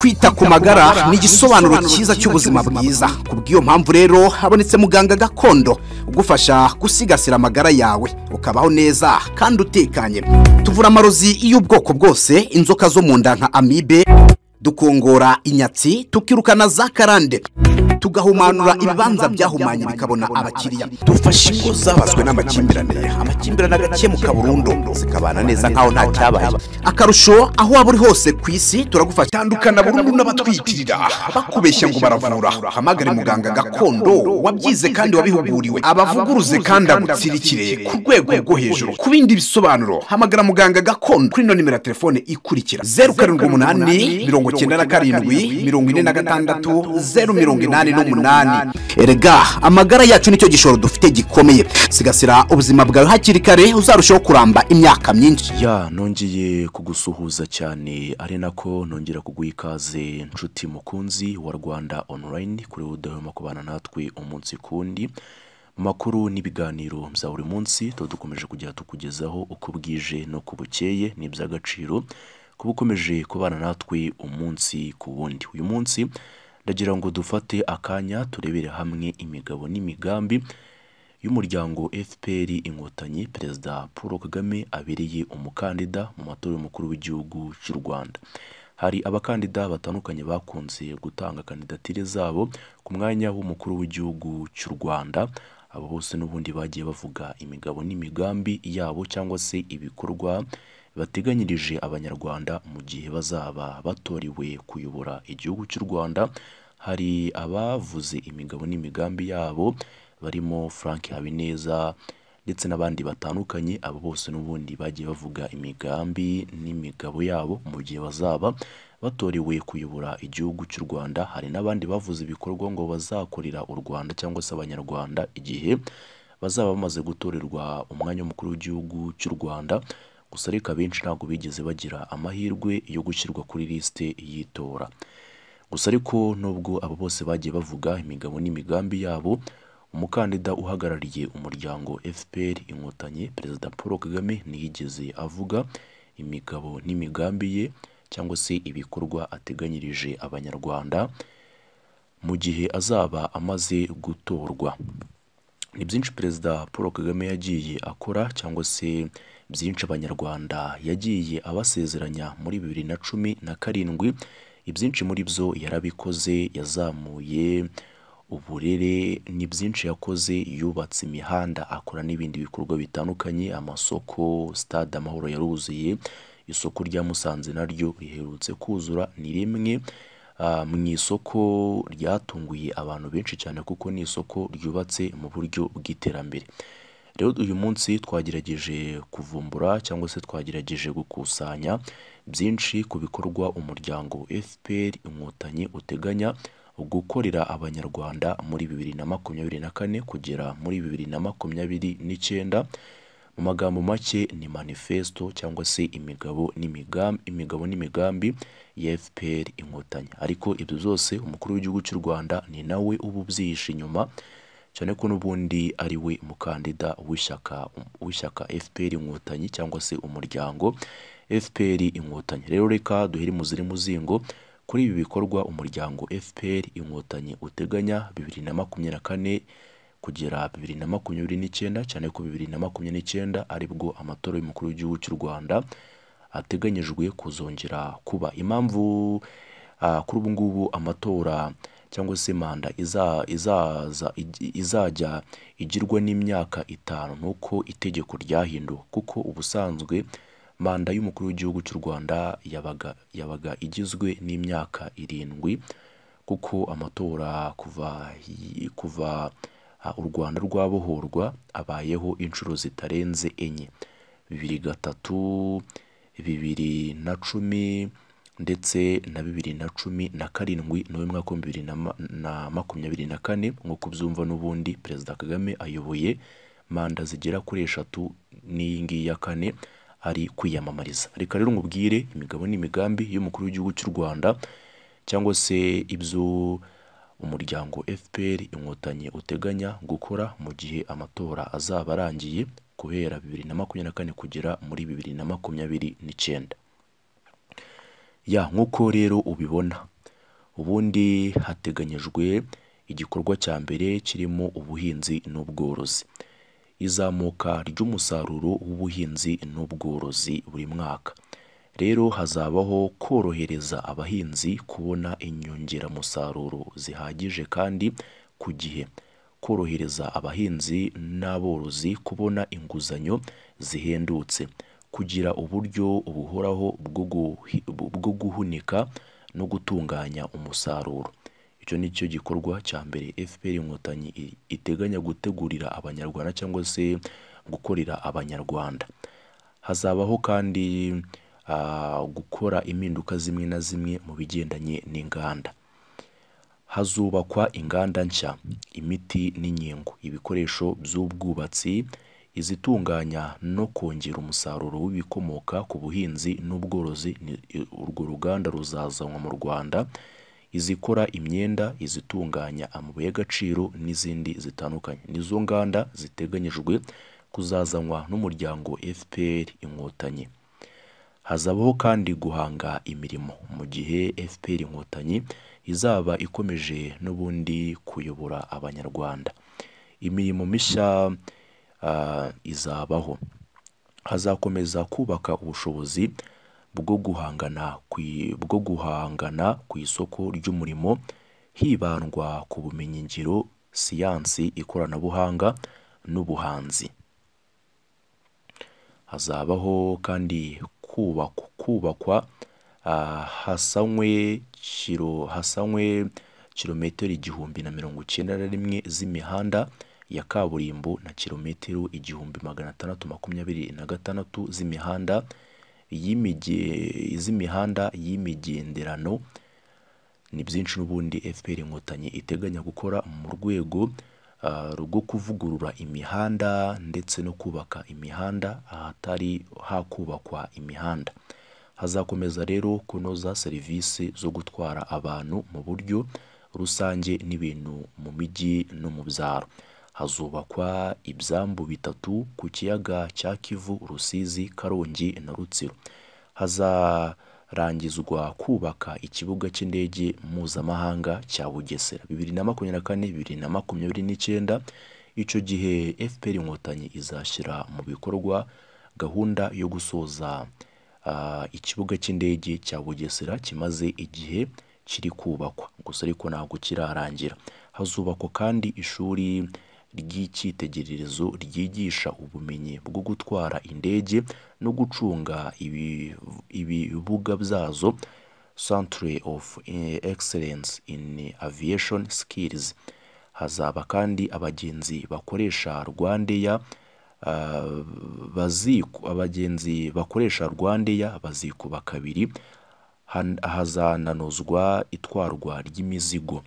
kwita ku magara ni igisobanuro cyiza cy'ubuzima bwiza ku bw'iyo mpamvu rero habonetse muganga gakondo ugufasha gusigasira amagara yawe ukabaho neza kandi utekanye tuvura amarozi y'ubwoko bwose inzoka zo mu nda nka amibe dukongora inyatsi tukirukana za karande tugahumanura ibibanza byahumanye bikabona abakiriya dufasha ingo zabazwe n'amakimbirane amakimbirane agakemuka burundu zikabana neza nkaho nta cyabaye akarusho aho waba uri hose ku isi turagufasha tandukana burundu n'abatwitirira bakubeshya ngo baravura hamagare muganga gakondo wabyize kandi wabihuguriwe abavuguruze kandi agutsirikire ku rwego rwo hejuru ku bindi bisobanuro hamagara muganga gakondo kuri ino nimero ya telefone ikurikira zeru karindwi umunani mirongo icyenda na karindwi mirongo ine na gatandatu zeru mirongo inani umunani n'umunani erega amagara yacu nicyo gishoro dufite gikomeye sigasira ubuzima bwawe hakiri kare uzarushaho kuramba imyaka myinshi ya nongeye kugusuhuza cyane ari nako nongera kuguha ikaze nshuti mukunzi wa rwanda online kuri udahwema kubana natwe umunsi kundi makuru n'ibiganiro bya buri munsi tuba dukomeje kujya tukugezaho uko bwije n'uko bukeye ni iby'agaciro kuba ukomeje kubana natwe umunsi ku wundi uyu munsi ndagira ngo dufate akanya turebere hamwe imigabo n'imigambi y'umuryango fpr inkotanyi perezida paul kagame abereye umukandida mu matora y'umukuru w'igihugu cy'u rwanda hari abakandida batandukanye bakunze gutanga kandidatire zabo ku mwanya w'umukuru w'igihugu cy'u rwanda abo bose n'ubundi bagiye bavuga imigabo n'imigambi yabo cyangwa se ibikorwa bateganyirije abanyarwanda mu gihe bazaba batoriwe kuyobora igihugu cy'u rwanda hari abavuze imigabo n'imigambi yabo barimo frank habineza ndetse n'abandi batandukanye abo bose n'ubundi bagiye bavuga imigambi n'imigabo yabo mu gihe bazaba batorewe kuyobora igihugu cy'u rwanda hari n'abandi bavuze ibikorwa ngo bazakorera u rwanda cyangwa se abanyarwanda igihe bazaba bamaze gutorerwa umwanya w'umukuru w'igihugu cy'u rwanda gusa reka benshi ntabwo bigeze bagira amahirwe yo gushyirwa kuri lisite y'itora gusa ariko nubwo abo bose bagiye bavuga imigabo n'imigambi yabo umukandida uhagarariye umuryango fpr inkotanyi perezida paul kagame ntiyigeze avuga imigabo n'imigambi ye cyangwa se ibikorwa ateganyirije abanyarwanda mu gihe azaba amaze gutorwa ni byinshi perezida paul kagame yagiye akora cyangwa se byinshi abanyarwanda yagiye abasezeranya muri bibiri na cumi na karindwi ibyinshi muri byo yarabikoze yazamuye uburere ni byinshi yakoze yubatse imihanda akora n'ibindi bikorwa bitandukanye amasoko sitade amahoro yaruzuye isoko rya musanze naryo riherutse kuzura ni rimwe mu isoko ryatunguye abantu benshi cyane kuko ni isoko ryubatse mu buryo bw'iterambere rero uyu munsi twagerageje kuvumbura cyangwa se twagerageje gukusanya byinshi ku bikorwa umuryango fpr inkotanyi uteganya gukorera abanyarwanda muri bibiri na makumyabiri na kane kugera muri bibiri na makumyabiri n'icyenda mu magambo make ni manifesto cyangwa se imigabo n'imigambi imigabo n'imigambi ya fpr inkotanyi ariko ibyo byose umukuru w'igihugu cy'u rwanda ni nawe uba ubyihishe inyuma cyane ko n'ubundi ari we mukandida w'ishyaka w'ishyaka fpr inkotanyi cyangwa se umuryango fpr inkotanyi rero reka duhere mu ziri muzingo kuri ibi bikorwa umuryango fpr inkotanyi uteganya bibiri na makumyabiri na kane kugera bibiri na makumyabiri n'icyenda cyane ko bibiri na makumyabiri n'icyenda aribwo amatora y'umukuru w'igihugu cy'u rwanda ateganyijwe kuzongera kuba impamvu kuri ubu ngubu amatora cyangwa se manda izaza izajya igirwa n'imyaka itanu nuko itegeko ryahinduwe kuko ubusanzwe manda y'umukuru w'igihugu cy'u rwanda yabaga yabaga igizwe n'imyaka irindwi kuko amatora kuva kuva u rwanda rwabohorwa abayeho inshuro zitarenze enye bibiri gatatu bibiri na cumi ndetse na bibiri na cumi na karindwi nawe mwaka w'ibihumbi bibiri na makumyabiri na kane nk'uko byumva n'ubundi perezida kagame ayoboye manda zigera kuri eshatu n'iyi ngiyi ya kane ari kwiyamamariza reka rero nkubwire imigabo n'imigambi y'umukuru w'igihugu cy'u rwanda cyangwa se ibyo umuryango fpr inkotanyi uteganya gukora mu gihe amatora azaba arangiye guhera bibiri na makumyabiri na kane kugera muri bibiri na makumyabiri n'icyenda ya nk'uko rero ubibona ubundi hateganyijwe igikorwa cya mbere kirimo ubuhinzi n'ubworozi izamuka ry'umusaruro w'ubuhinzi n'ubworozi buri mwaka rero hazabaho korohereza abahinzi kubona inyongeramusaruro zihagije kandi ku gihe korohereza abahinzi n'aborozi kubona inguzanyo zihendutse kugira uburyo buhoraho bwo guhi- bwo guhunika no gutunganya umusaruro icyo ni cyo gikorwa cya mbere fpr inkotanyi i- iteganya gutegurira abanyarwanda cyangwa se gukorera abanyarwanda hazabaho kandi ah, gukora impinduka zimwe na zimwe mu bigendanye n'inganda hazubakwa inganda nshya imiti n'inkingo ibikoresho by'ubwubatsi izitunganya no kongera umusaruro w'ibikomoka ku buhinzi n'ubworozi ni- urwo ruganda ruzazanwa mu rwanda izikora imyenda izitunganya amabuye y'agaciro n'izindi zitandukanye nizo nganda ziteganyijwe kuzazanwa n'umuryango fpr inkotanyi hazabaho kandi guhanga imirimo mu gihe fpr inkotanyi izaba ikomeje n'ubundi kuyobora abanyarwanda imirimo mishya ah, izabaho hazakomeza kubaka ubushobozi bwo guhangana ku i- bwo guhangana ku isoko ry'umurimo hibandwa ku bumenyingiro siyansi ikoranabuhanga n'ubuhanzi hazabaho kandi kubakwa kubakwa ah, hasanywe kiro hasanywe kilometero igihumbi na mirongo icyenda na rimwe z'imihanda ya kaburimbo na kilometero igihumbi magana atandatu makumyabiri na gatandatu z'imihanda y'imige z'imihanda y'imigenderano ni byinshi n'ubundi fpr inkotanyi iteganya gukora mu rwego ah, rwo kuvugurura imihanda ndetse no kubaka imihanda ahatari hakubakwa imihanda hazakomeza rero kunoza serivisi zo gutwara abantu mu buryo rusange n'ibintu mu mijyi no mu byaro hazubakwa ibyambu bitatu ku kiyaga cya kivu rusizi karongi na rutsiro hazarangizwa kubaka ikibuga cy'indege mpuzamahanga cya bugesera bibiri na makumyabiri na kane bibiri na makumyabiri n'icyenda icyo gihe fpr inkotanyi izashyira mu bikorwa gahunda yo gusoza ah, ikibuga cy'indege cya bugesera kimaze igihe kiri kubakwa gusa ariko ntabwo kirarangira hazubakwa kandi ishuri ry'icyitegererezo ryigisha ubumenyi bwo gutwara indege no gucunga ibi- ibibuga byazo centre of eh, excellence in aviation skills hazaba kandi abagenzi bakoresha rwandeya ah, baziku abagenzi bakoresha rwandeya bazikuba kabiri han- hazananozwa itwarwa ry'imizigo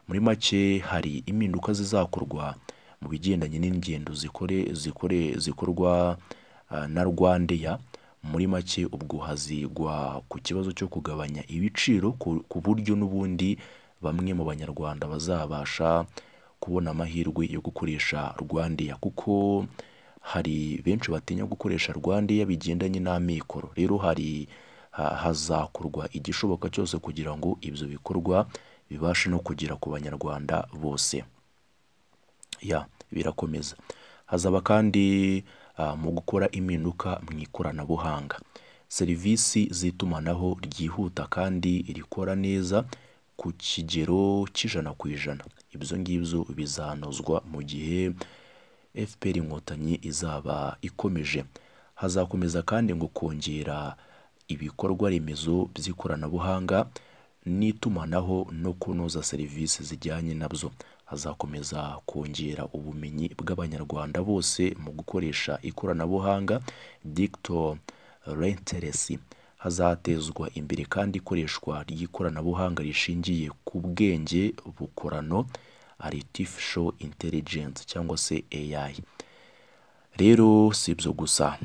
muri make hari impinduka zizakorwa mu bigendanye n'ingendo zikore zikore zikorwa ah, na rwandeya muri make ubwo hazigwa ku kibazo cyo kugabanya ibiciro ku ku buryo n'ubundi bamwe mu banyarwanda bazabasha kubona amahirwe yo gukoresha rwandeya kuko hari benshi batinya gukoresha rwandeya bigendanye n'amikoro rero hari ha- hazakorwa igishoboka cyose kugira ngo ibyo bikorwa bibashe no kugera ku banyarwanda bose ya birakomeza hazaba kandi ah, mu gukora impinduka mu ikoranabuhanga serivisi z'itumanaho ryihuta kandi rikora neza ku kigero cy'ijana ku ijana ibyo ngibyo bizanozwa mu gihe fpr inkotanyi izaba ikomeje hazakomeza kandi ngo kongera ibikorwa remezo by'ikoranabuhanga n'itumanaho no kunoza serivisi zijyanye nabyo hazakomeza kongera ubumenyi bw'abanyarwanda bose mu gukoresha ikoranabuhanga dicto renteresi hazatezwa imbere kandi ikoreshwa ry'ikoranabuhanga rishingiye ku bwenge bukorano artificial intelligence cyangwa se AI rero si ibyo gusa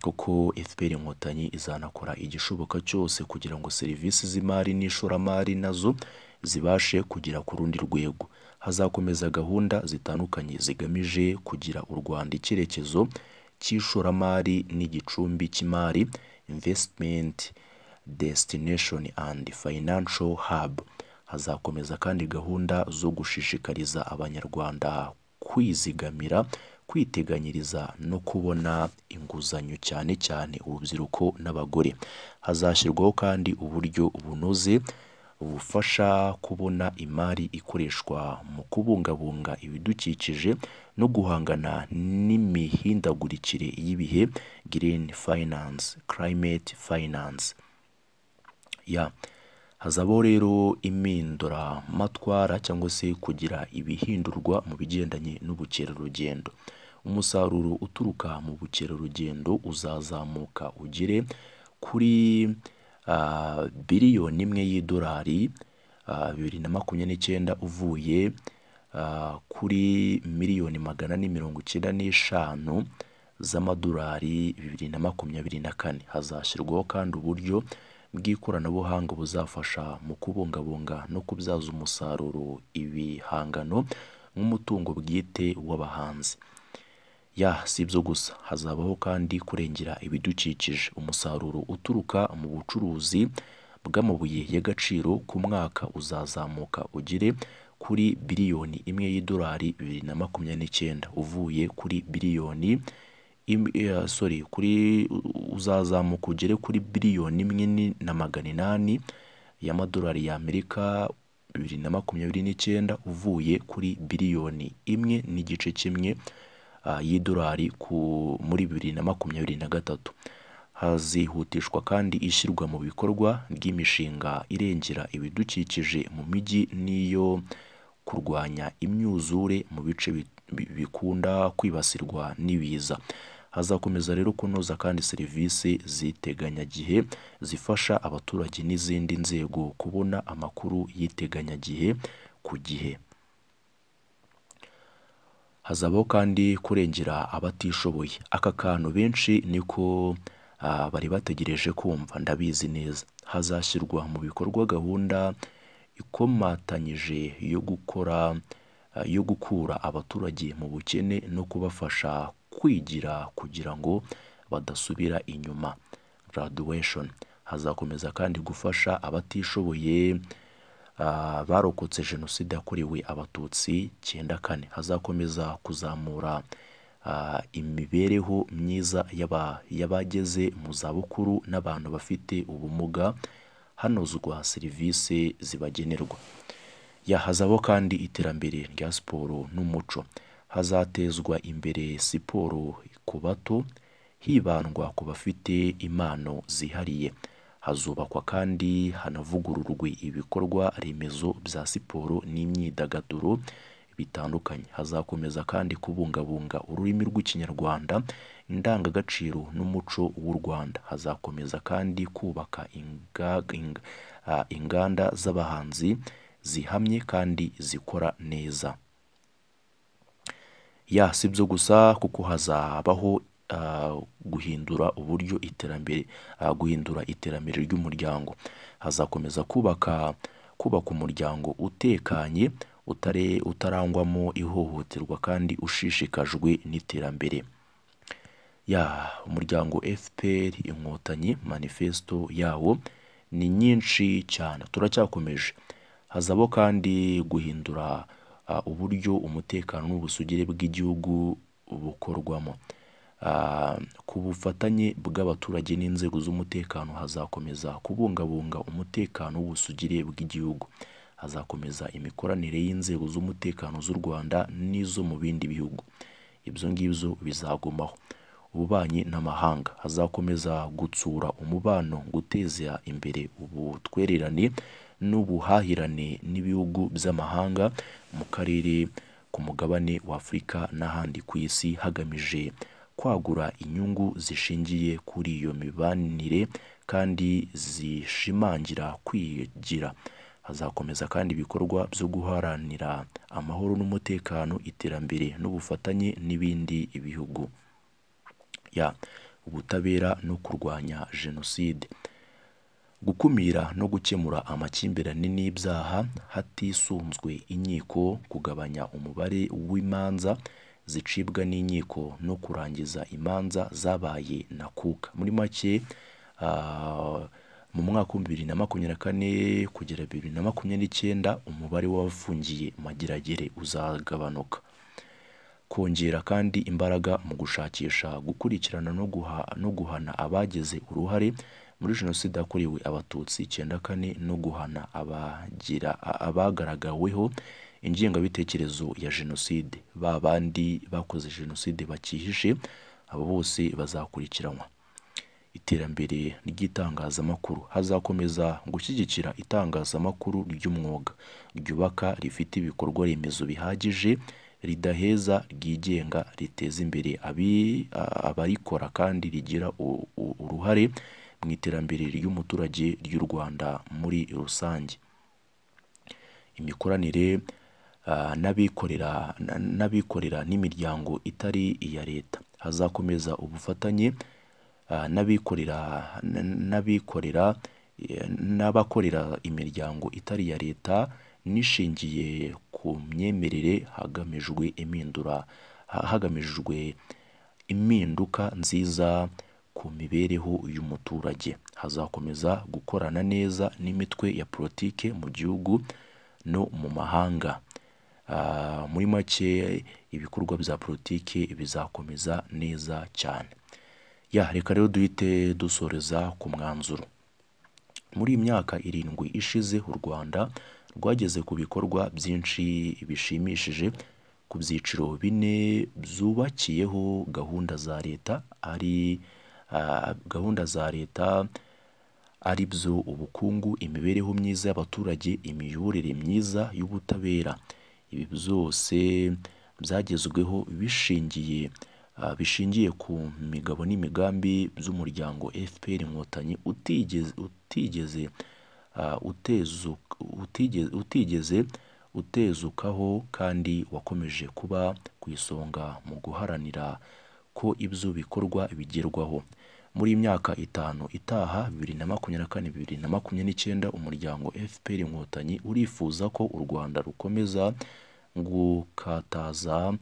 kuko fpr inkotanyi izanakora igishoboka cyose kugira ngo serivisi z'imari n'ishoramari nazo zibashe kugera ku rundi rwego hazakomeza gahunda zitandukanye zigamije kugira u rwanda icyerekezo cy'ishoramari n'igicumbi cy'imari investment destination and financial hub hazakomeza kandi gahunda zo gushishikariza abanyarwanda kwizigamira kwiteganyiriza no kubona inguzanyo cyane cyane urubyiruko n'abagore hazashyirwaho kandi uburyo bunoze bufasha kubona imari ikoreshwa mu kubungabunga ibidukikije no guhangana n'imihindagurikire y'ibihe green finance climate finance ya hazabaho rero impinduramatwara cyangwa se kugira ibihindurwa mu bigendanye n'ubukerarugendo umusaruro uturuka mu bukerarugendo uzazamuka ugere kuri biliyoni imwe y'idolari bibiri na makumyabiri n'icyenda uvuye kuri miliyoni magana ane mirongo icyenda n'eshanu z'amadolari bibiri na makumyabiri na kane hazashyirwaho kandi uburyo bw'ikoranabuhanga buzafasha mu kubungabunga no kubyaza umusaruro ibihangano nk'umutungo bwite w'abahanzi ya si ibyo gusa hazabaho kandi kurengera ibidukikije umusaruro uturuka mu bucuruzi bw'amabuye y'agaciro ku mwaka uzazamuka ugere kuri biliyoni imwe y'idolari bibiri na makumyabiri n'icyenda uvuye kuri biliyoni sorry kuri uzazamuka ugere kuri biliyoni imwe na magana inani y'amadolari y'amerika bibiri na makumyabiri n'icyenda uvuye kuri biliyoni imwe n'igice kimwe y'idolari muri bibiri na makumyabiri na gatatu hazihutishwa kandi ishyirwa mu bikorwa ry'imishinga irengera ibidukikije mu mijyi n'iyo kurwanya imyuzure mu bice bikunda kwibasirwa n'ibiza hazakomeza rero kunoza kandi serivisi z'iteganyagihe zifasha abaturage n'izindi nzego kubona amakuru y'iteganyagihe ku gihe hazabaho kandi kurengera abatishoboye aka kantu benshi niko bari bategereje kumva ndabizi neza hazashyirwa mu bikorwa gahunda ikomatanyije yo gukora yo gukura abaturage mu bukene no kubafasha kwigira kugira ngo badasubira inyuma graduation hazakomeza kandi gufasha abatishoboye barokotse jenoside yakorewe abatutsi cyenda kane hazakomeza kuzamura imibereho myiza y'abageze mu zabukuru n'abantu bafite ubumuga hanozwa serivisi zibagenerwa hazabaho kandi iterambere rya siporo n'umuco hazatezwa imbere siporo ku bato hibandwa ku bafite impano zihariye hazubakwa kandi hanavugururwe ibikorwa remezo bya siporo n'imyidagaduro bitandukanye hazakomeza kandi kubungabunga ururimi rw'ikinyarwanda indangagaciro n'umuco w'u rwanda hazakomeza kandi kubaka inganda z'abahanzi zihamye kandi zikora neza ya si ibyo gusa kuko hazabaho guhindura uburyo iterambere guhindura iterambere ry'umuryango hazakomeza kubaka kubaka umuryango utekanye utare utarangwamo ihohoterwa kandi ushishikajwe n'iterambere ya umuryango FPR inkotanyi manifesto yawo ni nyinshi cyane turacyakomeje hazabo kandi guhindura uh, uburyo umutekano n'ubusugire bw'igihugu bukorwamo uh, ku bufatanye bw'abaturage n'inzego z'umutekano hazakomeza kubungabunga umutekano w'ubusugire bw'igihugu hazakomeza imikoranire y'inzego z'umutekano z'u Rwanda n'izo mu bindi bihugu ibyo ngibyo bizagumaho ububanyi n'amahanga hazakomeza gutsura umubano guteza imbere ubutwererane n'ubuhahirane n'ibihugu by'amahanga mu karere ku mugabane w'Afurika n'ahandi ku isi hagamije kwagura inyungu zishingiye kuri iyo mibanire kandi zishimangira kwigira hazakomeza kandi ibikorwa byo guharanira amahoro n'umutekano iterambere n'ubufatanye n'ibindi bihugu ya ubutabera no kurwanya jenoside gukumira no gukemura amakimbirane n'ibyaha hatisunzwe inkiko kugabanya umubare w'imanza zicibwa n'inkiko no kurangiza imanza zabaye na kuka muri make mu mwaka wa bibiri na makumyabiri na kane kugera bibiri na makumyabiri n'icyenda umubare w'abafungiye mageragere uzagabanuka kongera kandi imbaraga mu gushakisha gukurikirana no guha no guhana abagize uruhare muri jenoside yakorewe abatutsi icyenda kane no guhana abagira a- abagaragaweho ingengabitekerezo ya jenoside ba bandi bakoze jenoside bakihishe abo bose bazakurikiranwa iterambere ry'itangazamakuru hazakomeza gushyigikira itangazamakuru ry'umwuga ryubaka rifite ibikorwa remezo bihagije ridaheza ryigenga riteza imbere abi- a- abarikora kandi rigira u- u- uruhare mu iterambere ry'umuturage ry'u Rwanda muri rusange imikoranire ah, n'abikorera na- n'abikorera n'imiryango itari iya leta hazakomeza ubufatanye ah, n'abikorera n- n'abikorera eh, n'abakorera imiryango itari iya leta nishingiye ku myemerere hagamijwe impindura ha- hagamijwe impinduka nziza ku mibereho y'umuturage hazakomeza gukorana neza n'imitwe ya politike mu gihugu no mu mahanga Ah, muri make ibikorwa bya politike bizakomeza neza cyane ya reka rero duhite dusoreza ku mwanzuro muri iyi myaka irindwi ishize u Rwanda rwageze ku bikorwa byinshi bishimishije ku byiciro bine byubakiyeho gahunda za leta ari ah, gahunda za leta ari byo ubukungu imibereho myiza y'abaturage imiyoborere myiza y'ubutabera ibi byose byagezweho bishingiye ah, bishingiye ku migabo n'imigambi by'umuryango FPR Inkotanyi utigeze utigeze ah, utezu- utigeze utigeze utezukaho kandi wakomeje kuba ku isonga mu guharanira ko ibyo bikorwa bigerwaho muri iyi myaka itanu itaha bibiri na makumyabiri na kane bibiri na makumyabiri n'icyenda umuryango FPR Inkotanyi urifuza ko u Rwanda rukomeza gukataza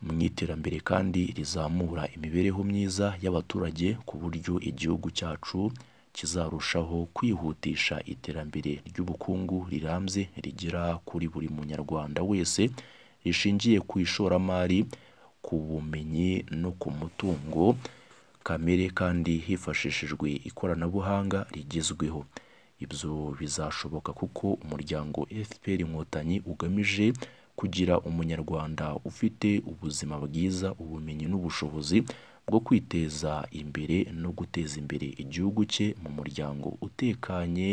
mu iterambere kandi rizamura imibereho myiza y'abaturage ku buryo igihugu cyacu kizarushaho kwihutisha iterambere ry'ubukungu rirambye rigera kuri buri munyarwanda wese rishingiye ku ishoramari ku bumenyi no ku mutungo kamere kandi hifashishijwe ikoranabuhanga rigezweho ibyo bizashoboka kuko umuryango FPR Inkotanyi ugamije kugira umunyarwanda ufite ubuzima bwiza ubumenyi n'ubushobozi bwo kwiteza imbere no guteza imbere igihugu cye mu muryango utekanye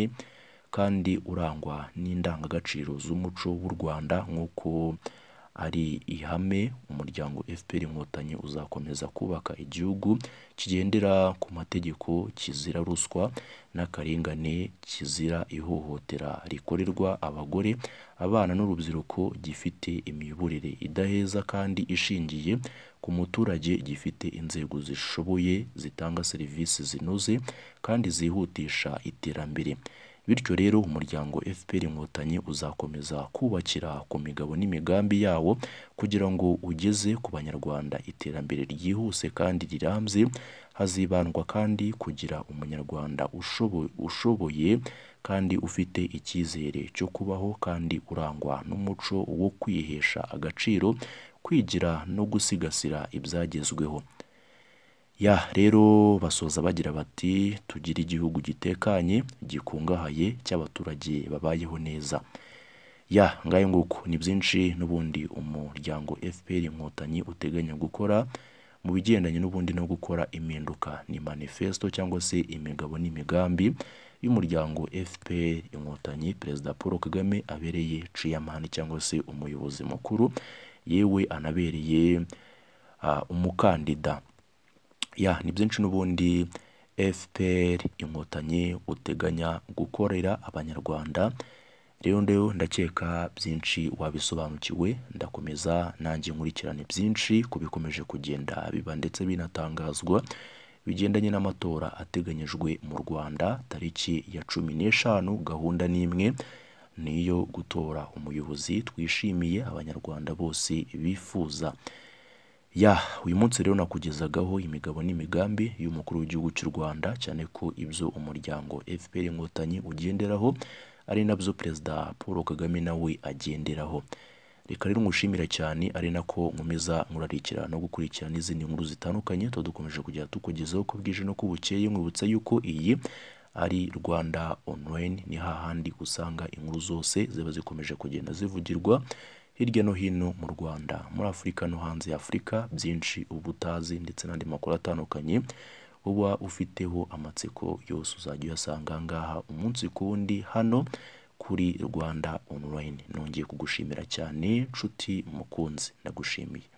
kandi urangwa n'indangagaciro z'umuco w'u Rwanda nk'uko ari ihame umuryango FPR Inkotanyi uzakomeza kubaka igihugu kigendera ku mategeko kizira ruswa n'akarengane kizira ihohotera rikorerwa abagore abana n'urubyiruko gifite imiyoborere idaheza kandi ishingiye ku muturage gifite inzego zishoboye zitanga serivisi zinoze kandi zihutisha iterambere bityo rero umuryango FPR Inkotanyi uzakomeza kubakira ku migabo n'imigambi yawo kugira ngo ugeze ku banyarwanda iterambere ryihuse kandi rirambye hazibandwa kandi kugira umunyarwanda ushobo- ushoboye kandi ufite icyizere cyo kubaho kandi urangwa n'umuco wo kwihesha agaciro kwigira no gusigasira ibyagezweho ya rero basoza bagira bati tugire igihugu gitekanye gikungahaye cy'abaturage babayeho neza ya ngayo nguko ni byinshi n'ubundi umuryango FPR Inkotanyi uteganya gukora mu bigendanye n'ubundi no gukora impinduka ni manifesto cyangwa se imigabo n'imigambi y'umuryango FPR Inkotanyi Perezida Paul Kagame abereye Chairman cyangwa se umuyobozi mukuru yewe anabereye ah, umukandida ya ni byinshi n'ubundi FPR inkotanyi uteganya gukorera abanyarwanda rero ndeyo ndakeka byinshi wabisobanukiwe ndakomeza nanjye nkurikirane byinshi ku bikomeje kugenda biba ndetse binatangazwa bigendanye n'amatora ateganyijwe mu Rwanda tariki ya cumi n'eshanu gahunda n'imwe niyo gutora umuyobozi twishimiye abanyarwanda bose bifuza ya uyu munsi rero nakugezagaho imigabo n'imigambi y'umukuru w'igihugu cy'u Rwanda cyane ko ibyo umuryango FPR inkotanyi ugenderaho ari nabyo perezida Paul Kagame nawe agenderaho reka rero ngushimira cyane ari nako nkomeza murarikira no gukurikira n'izindi nkuru zitandukanye tuba dukomeje kujya tukugezaho ko bwije no ko bukeye mwibutsa yuko iyi ari Rwanda online ni hahandi usanga inkuru zose ziba zikomeje kugenda zivugirwa hirya no hino mu Rwanda muri Afurika no hanze ya Afurika byinshi uba utazi ndetse n'andi makuru atandukanye uba ufiteho amatsiko yose uzajya uyasanga aha ngaha umunsi ku wundi hano kuri Rwanda online nongeye kugushimira cyane nshuti mukunzi ndagushimiye